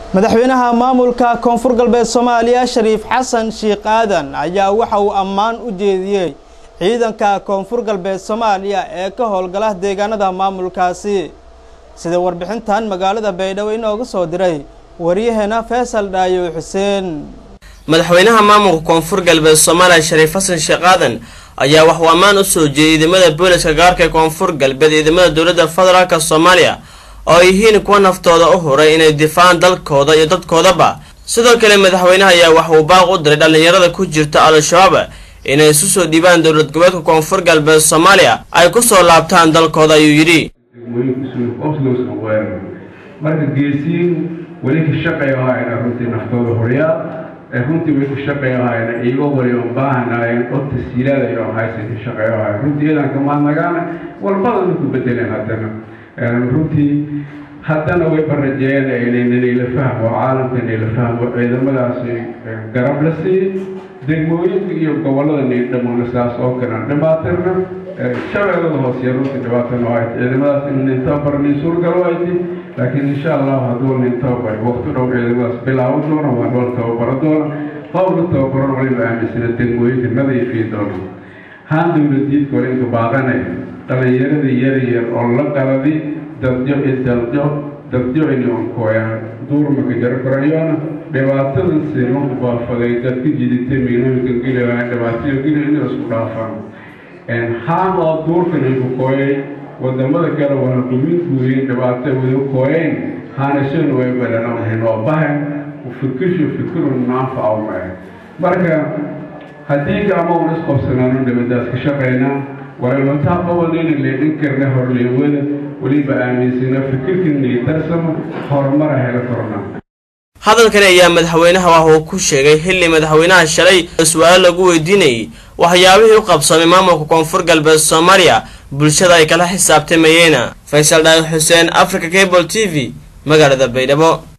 madaxweynaha maamulka koonfur galbeed soomaaliya shariif xasan sheekh aadan ayaa waxa uu ammaan u jeediyey ciidanka koonfur galbeed soomaaliya ee ka howlgala deegaanada maamulkaasi sida warbixintan magaalada baydhabo inoogu soo diray waryaheena faysal dhaayo xuseen madaxweynaha maamulka koonfur galbeed soomaaliya shariif xasan sheekh aadan ayaa waxuu ammaan u soo jeediyey ciidamada booliska gaarka ee koonfur galbeed ciidamada dowladda federaalk soomaaliya oo ay yihiin kuwa naftooda u huray inay difaacaan dalkooda iyo dadkoodaba sidoo kale madaxweynaha ayaa waxuu baaq u diray dhallinyarada ku jirta al-shabaab inay isu soo dhiibaan dowlad goboleedka koonfur galbeed soomaaliya ay ku soo laabtaan dalkooda ayuu yidhi marka geesiin weli ka shaqay ahaayna runtii naftooda horyaa runtii way ku shaqay ahaayna iiga wali u baahanaayeen oo tasiilaad oo haysan ka shaqay ahaay runtii iyadan kamaadnagaana walbadana ku bedeleen haddana runtii haddana way barajeeyeen inayla fahmo caalamka inayla fahmo ciidamadaasi garab la siiyey degmooyinka iyo gobolada niidhamona sidaas oo kalan dhibaatirna shabeellada hooseye runtii dhibaatana ahayd ciidamadaas in nin tababar nin suurgalo ayti laakiin insha allahu hadduu nin tababar waqti dhow ciidamadaas bilaaban doona waa dhool tababaro doona howla tababaron waliba aaminsana degmooyinka nadiifii doona haan dowladiidka wala inka baaqanay dhallinyaradii yar yar oo la qaladi dadjo idaljo dadjo inoonkooyaan duurmaka jaro korayoona dhibaatadan simanku baafaday dadka jiditay miinooyinka geliwaa dhibaatayo geli inay isku dhaafaan haan oo duurkan ayku kooyay wadamada kale waana guminkuuyin dhibaato wada kooyeen haanashana way badhanamahayn oo bahan fikishu fikirun naanfacaw maahe marka haddii gacmo un isqobsanaano nabadaas ka shaqaynaa waraynotaa qabanayna leedhin karna horleewada weliba aaminsana fikirkana tarsamo horumara hela korna hadalkani ayaa madaxweynaha wax uu ku sheegay xilli madaxweynaha shalay su-aalo lagu weydiinayay waxyaabihii u qabsamay maamulka koonfur galbeed soomaaliya bulshada ay kala xisaabtamayeen faysal dhaayo xuseen africa cable t v magaalada baydhabo